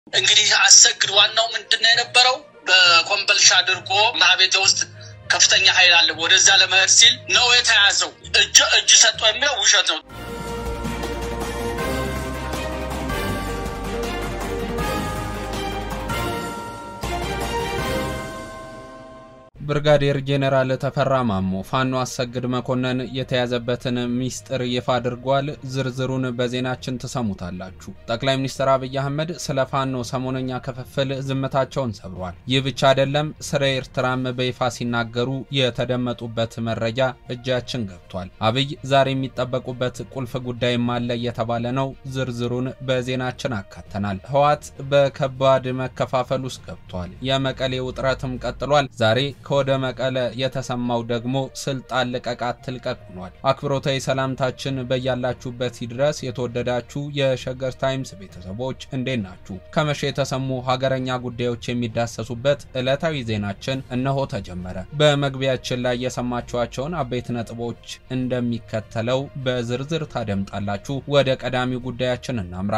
እንግዲህ አሰግድ ዋናው ምንድን ነው የነበረው በኮምበልሻ አድርጎ ማቤቴ ውስጥ ከፍተኛ ኃይል አለ ወደዛ ለመሄድ ሲል ነው የተያዘው። እጅ እጅ ሰጠ የሚለው ውሸት ነው። ብርጋዴር ጄኔራል ተፈራ ማሞ ፋኖ አሰግድ መኮንን የተያዘበትን ሚስጥር ይፋ አድርጓል። ዝርዝሩን በዜናችን ትሰሙታላችሁ። ጠቅላይ ሚኒስትር አብይ አህመድ ስለ ፋኖ ሰሞነኛ ክፍፍል ዝምታቸውን ሰብሯል። ይህ ብቻ አይደለም፣ ስለ ኤርትራም በይፋ ሲናገሩ የተደመጡበት መረጃ እጃችን ገብቷል። አብይ ዛሬ የሚጠበቁበት ቁልፍ ጉዳይም አለ እየተባለ ነው። ዝርዝሩን በዜናችን አካተናል። ህወሓት በከባድ መከፋፈል ውስጥ ገብቷል። የመቀሌ ውጥረትም ቀጥሏል። ዛሬ ከወደ መቀለ የተሰማው ደግሞ ስልጣን ልቀቃት ትልቀቅ ሆኗል። አክብሮታዊ ሰላምታችን በያላችሁበት ይድረስ። የተወደዳችሁ የሸገር ታይምስ ቤተሰቦች እንዴት ናችሁ? ከመቼ የተሰሙ ሀገረኛ ጉዳዮች የሚዳሰሱበት ዕለታዊ ዜናችን እነሆ ተጀመረ። በመግቢያችን ላይ የሰማችኋቸውን አበይት ነጥቦች እንደሚከተለው በዝርዝር ታደምጣላችሁ። ወደ ቀዳሚው ጉዳያችን እናምራ።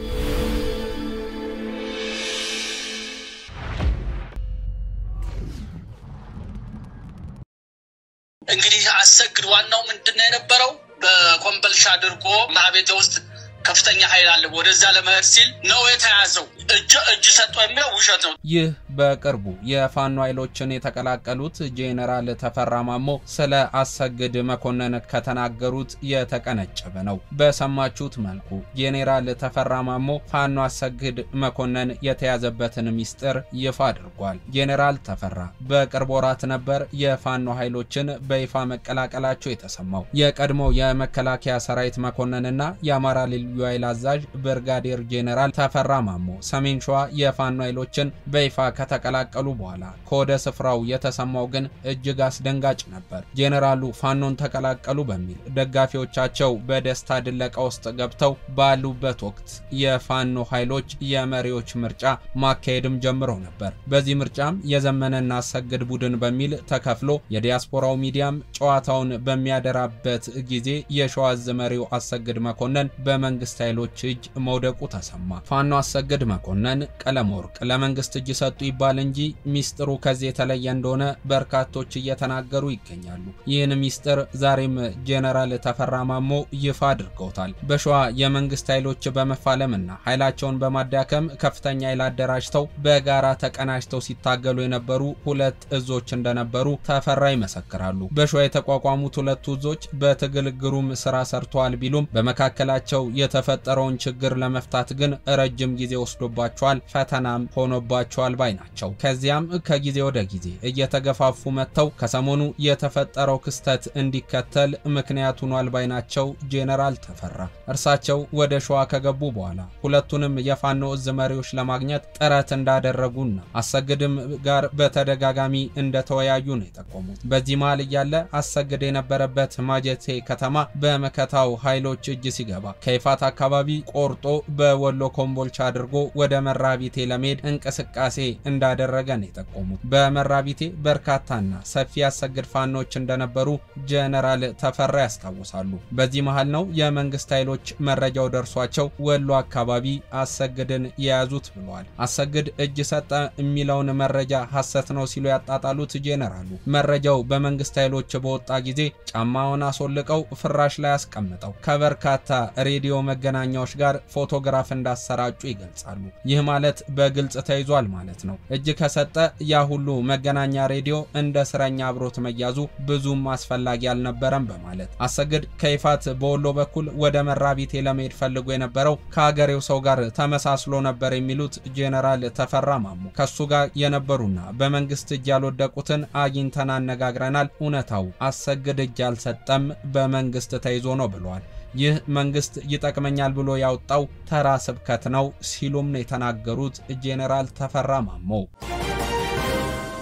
እንግዲህ አሰግድ ዋናው ምንድን ነው የነበረው በኮምበልሻ አድርጎ ማቤቴ ውስጥ ከፍተኛ ኃይል አለ ወደዛ ለመሄድ ሲል ነው የተያዘው። እጅ እጅ ሰጠ የሚለው ውሸት ነው። ይህ በቅርቡ የፋኖ ኃይሎችን የተቀላቀሉት ጄኔራል ተፈራ ማሞ ስለ አሰግድ መኮንን ከተናገሩት የተቀነጨበ ነው። በሰማችሁት መልኩ ጄኔራል ተፈራ ማሞ ፋኖ አሰግድ መኮንን የተያዘበትን ሚስጥር ይፋ አድርጓል። ጄኔራል ተፈራ በቅርብ ወራት ነበር የፋኖ ኃይሎችን በይፋ መቀላቀላቸው የተሰማው። የቀድሞው የመከላከያ ሰራዊት መኮንንና የአማራ ልዩ ኃይል አዛዥ ብርጋዴር ጄኔራል ተፈራ ማሞ ሰሜን ሸዋ የፋኖ ኃይሎችን በይፋ ከተቀላቀሉ በኋላ ከወደ ስፍራው የተሰማው ግን እጅግ አስደንጋጭ ነበር። ጄኔራሉ ፋኖን ተቀላቀሉ በሚል ደጋፊዎቻቸው በደስታ ድለቃ ውስጥ ገብተው ባሉበት ወቅት የፋኖ ኃይሎች የመሪዎች ምርጫ ማካሄድም ጀምረው ነበር። በዚህ ምርጫም የዘመነና አሰግድ ቡድን በሚል ተከፍሎ የዲያስፖራው ሚዲያም ጨዋታውን በሚያደራበት ጊዜ የሸዋዝ መሪው አሰግድ መኮንን በመንግስት ኃይሎች እጅ መውደቁ ተሰማ። ፋኖ አሰግድ መኮንን ቀለም ወርቅ ለመንግስት እጅ ሰጡ ይባል እንጂ ሚስጥሩ ከዚህ የተለየ እንደሆነ በርካቶች እየተናገሩ ይገኛሉ። ይህን ሚስጥር ዛሬም ጄኔራል ተፈራ ማሞ ይፋ አድርገውታል። በሸዋ የመንግስት ኃይሎች በመፋለምና ኃይላቸውን በማዳከም ከፍተኛ ኃይል አደራጅተው በጋራ ተቀናጅተው ሲታገሉ የነበሩ ሁለት እዞች እንደነበሩ ተፈራ ይመሰክራሉ። በሸዋ የተቋቋሙት ሁለቱ እዞች በትግል ግሩም ስራ ሰርተዋል ቢሉም በመካከላቸው የተፈጠረውን ችግር ለመፍታት ግን ረጅም ጊዜ ወስዶባቸዋል፣ ፈተናም ሆኖባቸዋል ባይ ናቸው። ከዚያም ከጊዜ ወደ ጊዜ እየተገፋፉ መጥተው ከሰሞኑ የተፈጠረው ክስተት እንዲከተል ምክንያት ሆኗል ባይ ናቸው ጄኔራል ተፈራ። እርሳቸው ወደ ሸዋ ከገቡ በኋላ ሁለቱንም የፋኖ እዝ መሪዎች ለማግኘት ጥረት እንዳደረጉና አሰግድም ጋር በተደጋጋሚ እንደተወያዩ ነው የጠቆሙት። በዚህ መሃል እያለ አሰግድ የነበረበት ማጀቴ ከተማ በመከታው ኃይሎች እጅ ሲገባ ከይፋት አካባቢ ቆርጦ በወሎ ኮምቦልቻ አድርጎ ወደ መራቢቴ ለመሄድ እንቅስቃሴ እንዳደረገ ነው የጠቆሙት። በመራቢቴ በርካታና ሰፊ አሰግድ ፋኖች እንደነበሩ ጀነራል ተፈራ ያስታውሳሉ። በዚህ መሃል ነው የመንግስት ኃይሎች መረጃው ደርሷቸው ወሎ አካባቢ አሰግድን የያዙት ብለዋል። አሰግድ እጅ ሰጠ የሚለውን መረጃ ሐሰት ነው ሲሉ ያጣጣሉት ጄኔራሉ መረጃው በመንግስት ኃይሎች በወጣ ጊዜ ጫማውን አስወልቀው ፍራሽ ላይ አስቀምጠው ከበርካታ ሬዲዮ መገናኛዎች ጋር ፎቶግራፍ እንዳሰራጩ ይገልጻሉ። ይህ ማለት በግልጽ ተይዟል ማለት ነው። እጅ ከሰጠ ያ ሁሉ መገናኛ ሬዲዮ እንደ እስረኛ አብሮት መያዙ ብዙም አስፈላጊ አልነበረም በማለት አሰግድ ከይፋት በወሎ በኩል ወደ መራቢቴ ለመሄድ ፈልጎ የነበረው ከሀገሬው ሰው ጋር ተመሳስሎ ነበር የሚሉት ጄኔራል ተፈራ ማሞ ከሱ ጋር የነበሩና በመንግስት እጅ ያልወደቁትን አግኝተን አነጋግረናል። እውነታው አሰግድ እጅ አልሰጠም፣ በመንግስት ተይዞ ነው ብለዋል። ይህ መንግስት ይጠቅመኛል ብሎ ያወጣው ተራ ስብከት ነው ሲሉም ነው የተናገሩት ጄኔራል ተፈራ ማሞ።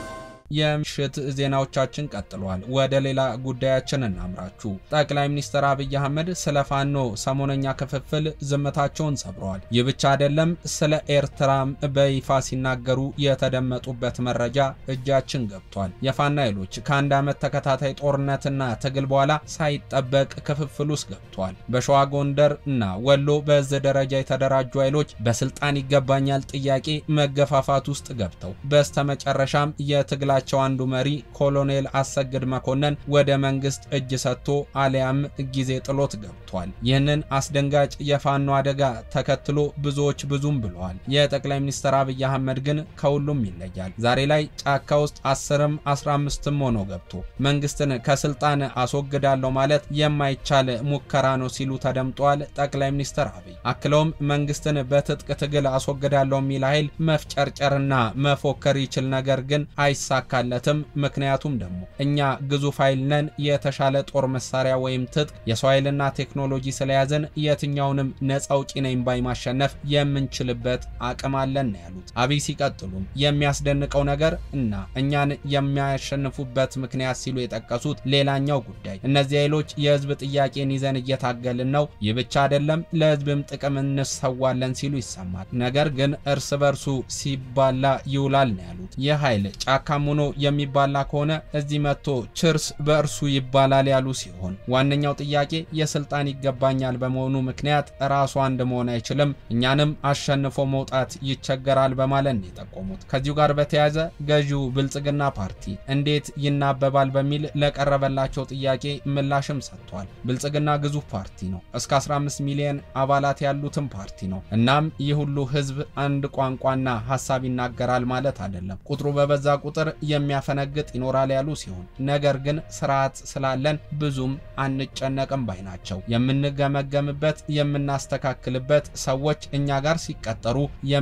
የምሽት ዜናዎቻችን ቀጥሏል። ወደ ሌላ ጉዳያችን እናምራችሁ። ጠቅላይ ሚኒስትር አብይ አህመድ ስለ ፋኖ ሰሞነኛ ክፍፍል ዝምታቸውን ሰብረዋል። ይህ ብቻ አይደለም፣ ስለ ኤርትራም በይፋ ሲናገሩ የተደመጡበት መረጃ እጃችን ገብቷል። የፋኖ ኃይሎች ከአንድ ዓመት ተከታታይ ጦርነትና ትግል በኋላ ሳይጠበቅ ክፍፍል ውስጥ ገብቷል። በሸዋ ጎንደር እና ወሎ በዚህ ደረጃ የተደራጁ ኃይሎች በስልጣን ይገባኛል ጥያቄ መገፋፋት ውስጥ ገብተው በስተመጨረሻም የትግላቸው አንዱ መሪ ኮሎኔል አሰግድ መኮንን ወደ መንግስት እጅ ሰጥቶ አሊያም ጊዜ ጥሎት ገብቷል። ይህንን አስደንጋጭ የፋኖ አደጋ ተከትሎ ብዙዎች ብዙም ብለዋል። የጠቅላይ ሚኒስትር አብይ አህመድ ግን ከሁሉም ይለያል። ዛሬ ላይ ጫካ ውስጥ አስርም አስራ አምስትም ሆኖ ገብቶ መንግስትን ከስልጣን አስወግዳለሁ ማለት የማይቻል ሙከራ ነው ሲሉ ተደምጧል። ጠቅላይ ሚኒስትር አብይ አክለውም መንግስትን በትጥቅ ትግል አስወግዳለሁ የሚል ኃይል መፍጨርጨርና መፎከር ይችል፣ ነገር ግን አይሳካለትም። ምክንያቱም ደግሞ እኛ ግዙፍ ኃይል ነን። የተሻለ ጦር መሳሪያ ወይም ትጥቅ የሰው ኃይልና ቴክኖሎጂ ስለያዘን የትኛውንም ነፃ አውጪ ነኝ ባይ ማሸነፍ የምንችልበት አቅም አለን ነው ያሉት። አብይ ሲቀጥሉም የሚያስደንቀው ነገር እና እኛን የሚያሸንፉበት ምክንያት ሲሉ የጠቀሱት ሌላኛው ጉዳይ እነዚህ ኃይሎች የህዝብ ጥያቄን ይዘን እየታገልን ነው። ይህ ብቻ አይደለም፣ ለህዝብም ጥቅም እንሰዋለን ሲሉ ይሰማል። ነገር ግን እርስ በርሱ ሲባላ ይውላል ነው ያሉት። ይህ ኃይል ጫካም ሆኖ የሚባላ ከሆነ እዚህ መጥቶ ችርስ በእርሱ ይባላል ያሉ ሲሆን ዋነኛው ጥያቄ የስልጣን ይገባኛል በመሆኑ ምክንያት ራሱ አንድ መሆን አይችልም፣ እኛንም አሸንፎ መውጣት ይቸገራል በማለት ነው የጠቆሙት። ከዚሁ ጋር በተያያዘ ገዢው ብልጽግና ፓርቲ እንዴት ይናበባል በሚል ለቀረበላቸው ጥያቄ ምላሽም ሰጥቷል። ብልጽግና ግዙፍ ፓርቲ ነው። እስከ 15 ሚሊዮን አባላት ያሉትም ፓርቲ ነው። እናም ይህ ሁሉ ህዝብ አንድ ቋንቋና ሀሳብ ይናገራል ማለት አይደለም። ቁጥሩ በበዛ ቁጥር የሚያፈነግጥ ይኖራል ያሉ ሲሆን ነገር ግን ስርዓት ስላለን ብዙም አንጨነቅም ባይ ናቸው። የምንገመገምበት የምናስተካክልበት፣ ሰዎች እኛ ጋር ሲቀጠሩ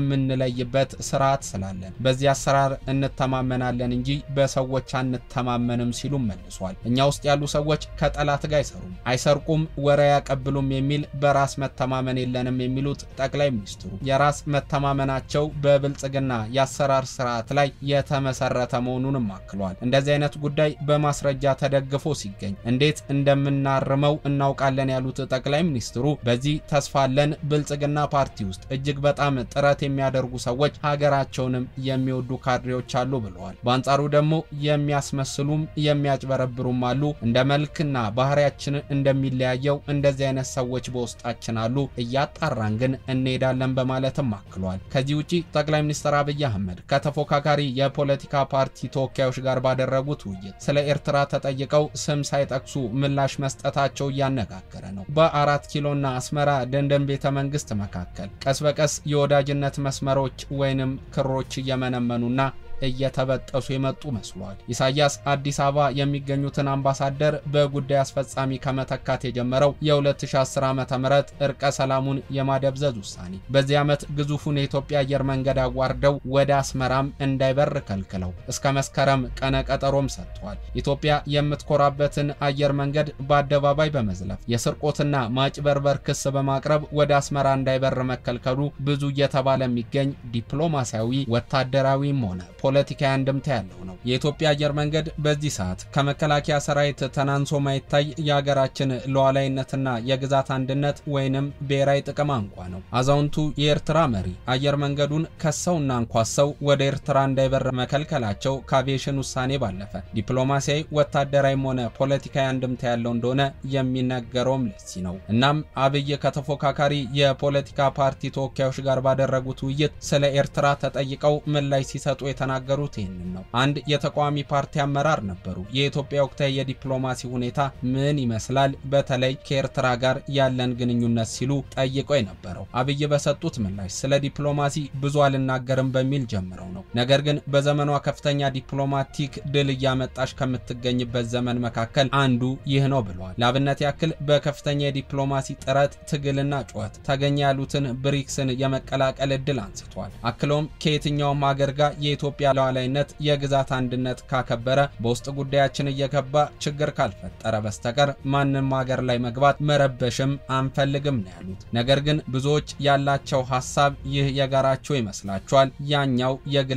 የምንለይበት ስርዓት ስላለን በዚህ አሰራር እንተማመናለን እንጂ በሰዎች አንተማመንም ሲሉም መልሷል። እኛ ውስጥ ያሉ ሰዎች ከጠላት ጋር አይሰሩም፣ አይሰርቁም፣ ወሬ ያቀብሉም የሚል በራስ መተማመን የለንም የሚሉት ጠቅላይ ሚኒስትሩ የራስ መተማመናቸው በብልጽግና የአሰራር ስርዓት ላይ የተመሰረተ መሆኑንም አክሏል። እንደዚህ አይነት ጉዳይ በማስረጃ ተደግፎ ሲገኝ እንዴት እንደምናርመው እናውቃለን ያሉት ጠቅላይ ሚኒስትሩ በዚህ ተስፋ አለን። ብልጽግና ፓርቲ ውስጥ እጅግ በጣም ጥረት የሚያደርጉ ሰዎች ሀገራቸውንም የሚወዱ ካድሬዎች አሉ ብለዋል። በአንጻሩ ደግሞ የሚያስመስሉም የሚያጭበረብሩም አሉ። እንደ መልክና ባህሪያችን እንደሚለያየው እንደዚህ አይነት ሰዎች በውስጣችን አሉ። እያጣራን ግን እንሄዳለን በማለትም አክሏል። ከዚህ ውጪ ጠቅላይ ሚኒስትር አብይ አህመድ ከተፎካካሪ የፖለቲካ ፓርቲ ተወካዮች ጋር ባደረጉት ውይይት ስለ ኤርትራ ተጠይቀው ስም ሳይጠቅሱ ምላሽ መስጠታቸው እያነጋገረ ነው። በአራት ኪሎና አስመራ ደንደን ቤተ መንግስት መካከል ቀስ በቀስ የወዳጅነት መስመሮች ወይንም ክሮች እየመነመኑና እየተበጠሱ የመጡ መስሏል። ኢሳያስ አዲስ አበባ የሚገኙትን አምባሳደር በጉዳይ አስፈጻሚ ከመተካት የጀመረው የ2010 ዓ ም እርቀ ሰላሙን የማደብዘዝ ውሳኔ በዚህ ዓመት ግዙፉን የኢትዮጵያ አየር መንገድ አዋርደው ወደ አስመራም እንዳይበር ከልክለው እስከ መስከረም ቀነ ቀጠሮም ሰጥቷል። ኢትዮጵያ የምትኮራበትን አየር መንገድ በአደባባይ በመዝለፍ የስርቆትና ማጭበርበር ክስ በማቅረብ ወደ አስመራ እንዳይበር መከልከሉ ብዙ እየተባለ የሚገኝ ዲፕሎማሲያዊ ወታደራዊም ሆነ ፖለቲካዊ አንድምታ ያለው ነው። የኢትዮጵያ አየር መንገድ በዚህ ሰዓት ከመከላከያ ሰራዊት ተናንሶ ማይታይ የሀገራችን ሉዓላዊነትና የግዛት አንድነት ወይንም ብሔራዊ ጥቅም አንኳ ነው። አዛውንቱ የኤርትራ መሪ አየር መንገዱን ከሰውና አንኳሰው ወደ ኤርትራ እንዳይበር መከልከላቸው ከአቪዬሽን ውሳኔ ባለፈ ዲፕሎማሲያዊ፣ ወታደራዊም ሆነ ፖለቲካዊ አንድምታ ያለው እንደሆነ የሚነገረውም ለዚህ ነው። እናም አብይ ከተፎካካሪ የፖለቲካ ፓርቲ ተወካዮች ጋር ባደረጉት ውይይት ስለ ኤርትራ ተጠይቀው ምላሽ ሲሰጡ የተናገሩት ይህንን ነው። አንድ የተቃዋሚ ፓርቲ አመራር ነበሩ። የኢትዮጵያ ወቅታዊ የዲፕሎማሲ ሁኔታ ምን ይመስላል፣ በተለይ ከኤርትራ ጋር ያለን ግንኙነት ሲሉ ጠይቀው የነበረው አብይ በሰጡት ምላሽ ስለ ዲፕሎማሲ ብዙ አልናገርም በሚል ጀምረው ነው። ነገር ግን በዘመኗ ከፍተኛ ዲፕሎማቲክ ድል እያመጣች ከምትገኝበት ዘመን መካከል አንዱ ይህ ነው ብለዋል። ለአብነት ያክል በከፍተኛ የዲፕሎማሲ ጥረት ትግልና ጩኸት ተገኘ ያሉትን ብሪክስን የመቀላቀል እድል አንስቷል። አክለውም ከየትኛውም ሀገር ጋር የኢትዮጵያ ሉዓላዊነት የግዛት አንድነት ካከበረ በውስጥ ጉዳያችን እየገባ ችግር ካልፈጠረ በስተቀር ማንም ሀገር ላይ መግባት መረበሽም አንፈልግም ነው ያሉት። ነገር ግን ብዙዎች ያላቸው ሀሳብ ይህ የጋራቸው ይመስላቸዋል፣ ያኛው የግል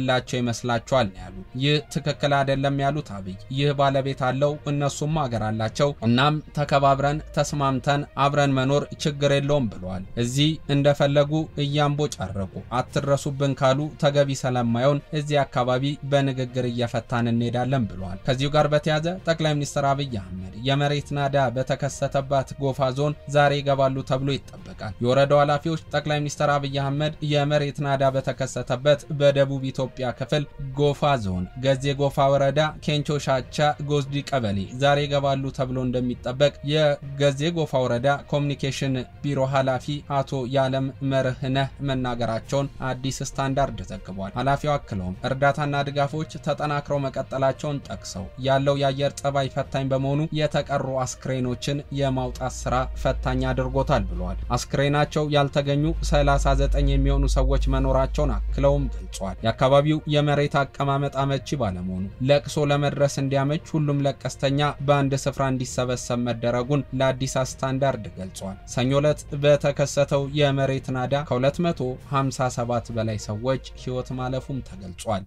ያላቸው ይመስላቸዋል ነው ያሉት። ይህ ትክክል አይደለም ያሉት አብይ ይህ ባለቤት አለው፣ እነሱም ሀገር አላቸው። እናም ተከባብረን ተስማምተን አብረን መኖር ችግር የለውም ብለዋል። እዚህ እንደፈለጉ እያምቦ ጨረቁ አትድረሱብን ካሉ ተገቢ ስለማይሆን እዚህ አካባቢ በንግግር እየፈታን እንሄዳለን ብለዋል። ከዚሁ ጋር በተያያዘ ጠቅላይ ሚኒስትር አብይ አህመድ የመሬት ናዳ በተከሰተባት ጎፋ ዞን ዛሬ ይገባሉ ተብሎ ይጠበቃል። የወረዳው ኃላፊዎች ጠቅላይ ሚኒስትር አብይ አህመድ የመሬት ናዳ በተከሰተበት በደቡብ ኢትዮጵያ ክፍል ጎፋ ዞን ገዜ ጎፋ ወረዳ ኬንቾ ሻቻ ጎዝዲ ቀበሌ ዛሬ ይገባሉ ተብሎ እንደሚጠበቅ የገዜ ጎፋ ወረዳ ኮሚኒኬሽን ቢሮ ኃላፊ አቶ ያለም መርህነህ መናገራቸውን አዲስ ስታንዳርድ ዘግቧል። ኃላፊው አክለውም እርዳታና ድጋፎች ተጠናክረው መቀጠላቸውን ጠቅሰው ያለው የአየር ጸባይ ፈታኝ በመሆኑ የተቀሩ አስክሬኖችን የማውጣት ስራ ፈታኝ አድርጎታል ብለዋል። አስክሬናቸው ያልተገኙ 39 የሚሆኑ ሰዎች መኖራቸውን አክለውም ገልጿል። የአካባቢው የመሬት አቀማመጥ አመቺ ባለመሆኑ ለቅሶ ለመድረስ እንዲያመች ሁሉም ለቀስተኛ በአንድ ስፍራ እንዲሰበሰብ መደረጉን ለአዲስ ስታንዳርድ ገልጿል። ሰኞ ዕለት በተከሰተው የመሬት ናዳ ከ257 በላይ ሰዎች ሕይወት ማለፉም ተገልጿል።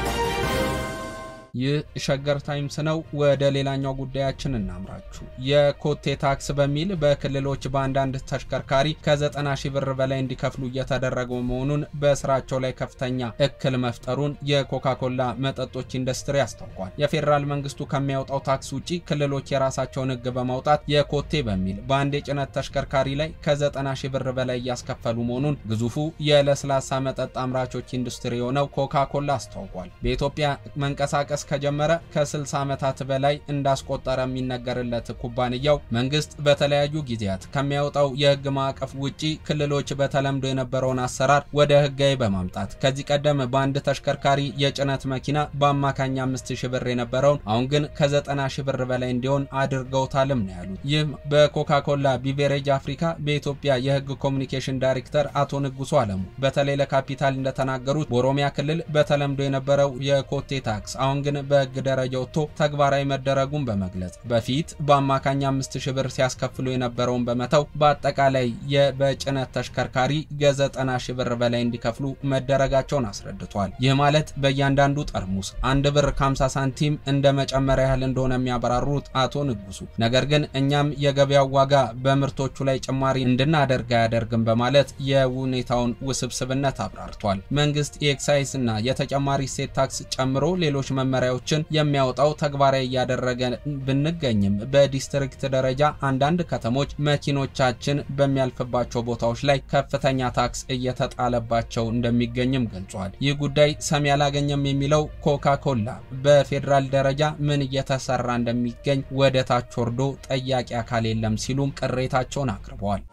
ይህ ሸገር ታይምስ ነው። ወደ ሌላኛው ጉዳያችን እናምራችሁ። የኮቴ ታክስ በሚል በክልሎች በአንዳንድ ተሽከርካሪ ከ90 ሺህ ብር በላይ እንዲከፍሉ እየተደረገ መሆኑን በስራቸው ላይ ከፍተኛ እክል መፍጠሩን የኮካኮላ መጠጦች ኢንዱስትሪ አስታውቋል። የፌዴራል መንግስቱ ከሚያወጣው ታክስ ውጪ ክልሎች የራሳቸውን ሕግ በማውጣት የኮቴ በሚል በአንድ የጭነት ተሽከርካሪ ላይ ከ90 ሺህ ብር በላይ እያስከፈሉ መሆኑን ግዙፉ የለስላሳ መጠጥ አምራቾች ኢንዱስትሪ የሆነው ኮካኮላ አስታውቋል። በኢትዮጵያ መንቀሳቀስ ከጀመረ ከ60 ዓመታት በላይ እንዳስቆጠረ የሚነገርለት ኩባንያው መንግስት በተለያዩ ጊዜያት ከሚያወጣው የህግ ማዕቀፍ ውጪ ክልሎች በተለምዶ የነበረውን አሰራር ወደ ህጋዊ በማምጣት ከዚህ ቀደም በአንድ ተሽከርካሪ የጭነት መኪና በአማካኝ 5000 ብር የነበረውን አሁን ግን ከ90 ሺህ ብር በላይ እንዲሆን አድርገውታልም ነው ያሉት። ይህም በኮካኮላ ቢቬሬጅ አፍሪካ በኢትዮጵያ የህግ ኮሚኒኬሽን ዳይሬክተር አቶ ንጉሱ አለሙ በተለይ ለካፒታል እንደተናገሩት በኦሮሚያ ክልል በተለምዶ የነበረው የኮቴ ታክስ አሁን ግን በህግ ደረጃ ወጥቶ ተግባራዊ መደረጉን በመግለጽ በፊት በአማካኝ አምስት ሺህ ብር ሲያስከፍሉ የነበረውን በመተው በአጠቃላይ በጭነት ተሽከርካሪ ከዘጠና ሺህ ብር በላይ እንዲከፍሉ መደረጋቸውን አስረድቷል። ይህ ማለት በእያንዳንዱ ጠርሙስ አንድ ብር ከ50 ሳንቲም እንደ መጨመሪያ ያህል እንደሆነ የሚያበራሩት አቶ ንጉሱ፣ ነገር ግን እኛም የገበያው ዋጋ በምርቶቹ ላይ ጭማሪ እንድናደርግ አያደርግም በማለት የሁኔታውን ውስብስብነት አብራርቷል። መንግስት የኤክሳይዝ እና የተጨማሪ እሴት ታክስ ጨምሮ ሌሎች መመሪያዎችን የሚያወጣው ተግባራዊ እያደረገ ብንገኝም በዲስትሪክት ደረጃ አንዳንድ ከተሞች መኪኖቻችን በሚያልፍባቸው ቦታዎች ላይ ከፍተኛ ታክስ እየተጣለባቸው እንደሚገኝም ገልጿል። ይህ ጉዳይ ሰሚ አላገኘም የሚለው ኮካ ኮላ በፌዴራል ደረጃ ምን እየተሰራ እንደሚገኝ ወደ ታች ወርዶ ጠያቂ አካል የለም ሲሉም ቅሬታቸውን አቅርበዋል።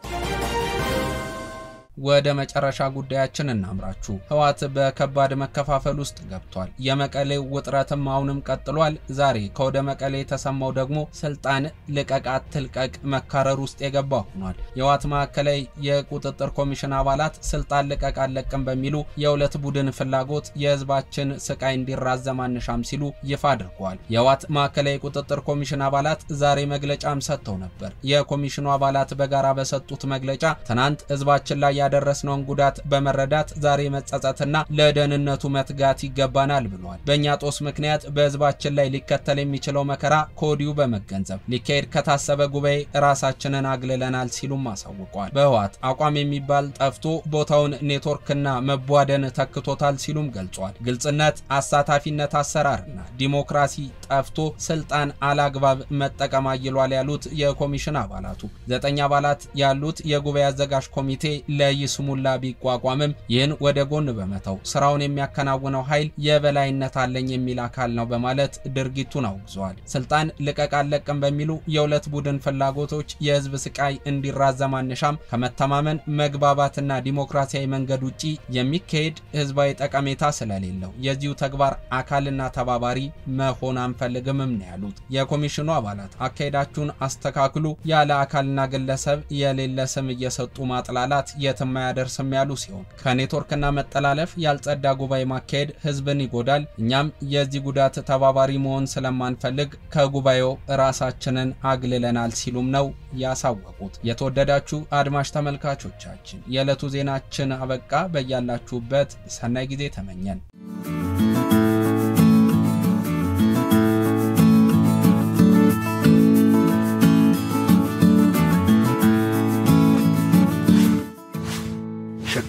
ወደ መጨረሻ ጉዳያችን እናምራችሁ። ህወሓት በከባድ መከፋፈል ውስጥ ገብቷል። የመቀሌው ውጥረትም አሁንም ቀጥሏል። ዛሬ ከወደ መቀሌ የተሰማው ደግሞ ስልጣን ልቀቅ አትልቀቅ መካረር ውስጥ የገባ ሆኗል። የህወሓት ማዕከላዊ የቁጥጥር ኮሚሽን አባላት ስልጣን ልቀቅ አለቅም በሚሉ የሁለት ቡድን ፍላጎት የህዝባችን ስቃይ እንዲራዘም አንሻም ሲሉ ይፋ አድርገዋል። የህወሓት ማዕከላዊ የቁጥጥር ኮሚሽን አባላት ዛሬ መግለጫም ሰጥተው ነበር። የኮሚሽኑ አባላት በጋራ በሰጡት መግለጫ ትናንት ህዝባችን ላይ ያደረስነውን ጉዳት በመረዳት ዛሬ መጸጸትና ለደህንነቱ መትጋት ይገባናል ብሏል። በእኛ ጦስ ምክንያት በህዝባችን ላይ ሊከተል የሚችለው መከራ ከወዲሁ በመገንዘብ ሊካሄድ ከታሰበ ጉባኤ ራሳችንን አግልለናል ሲሉም አሳውቀዋል። በህወሓት አቋም የሚባል ጠፍቶ ቦታውን ኔትወርክና መቧደን ተክቶታል ሲሉም ገልጿል። ግልጽነት፣ አሳታፊነት፣ አሰራርና ዲሞክራሲ ጠፍቶ ስልጣን አላግባብ መጠቀም አይሏል ያሉት የኮሚሽን አባላቱ ዘጠኝ አባላት ያሉት የጉባኤ አዘጋጅ ኮሚቴ ለይስሙላ ቢቋቋምም ይህን ወደ ጎን በመተው ስራውን የሚያከናውነው ኃይል የበላይነት አለኝ የሚል አካል ነው በማለት ድርጊቱን አውግዘዋል። ስልጣን ልቀቅ አለቅም በሚሉ የሁለት ቡድን ፍላጎቶች የህዝብ ስቃይ እንዲራዘም አንሻም። ከመተማመን መግባባትና ዲሞክራሲያዊ መንገድ ውጪ የሚካሄድ ህዝባዊ ጠቀሜታ ስለሌለው የዚሁ ተግባር አካልና ተባባሪ መሆን አንፈልግምም ነው ያሉት። የኮሚሽኑ አባላት አካሄዳችሁን አስተካክሉ፣ ያለ አካልና ግለሰብ የሌለ ስም እየሰጡ ማጥላላት የትም አያደርስም ያሉ ሲሆን ከኔትወርክና መጠላለፍ ያልጸዳ ጉባኤ ማካሄድ ህዝብን ይጎዳል። እኛም የዚህ ጉዳት ተባባሪ መሆን ስለማንፈልግ ከጉባኤው ራሳችንን አግልለናል ሲሉም ነው ያሳወቁት። የተወደዳችሁ አድማጭ ተመልካቾቻችን የዕለቱ ዜናችን አበቃ። በያላችሁበት ሰናይ ጊዜ ተመኘን።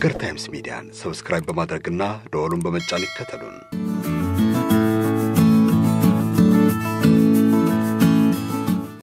ሸገር ታይምስ ሚዲያን ሰብስክራይብ በማድረግና ደወሉን በመጫን ይከተሉን።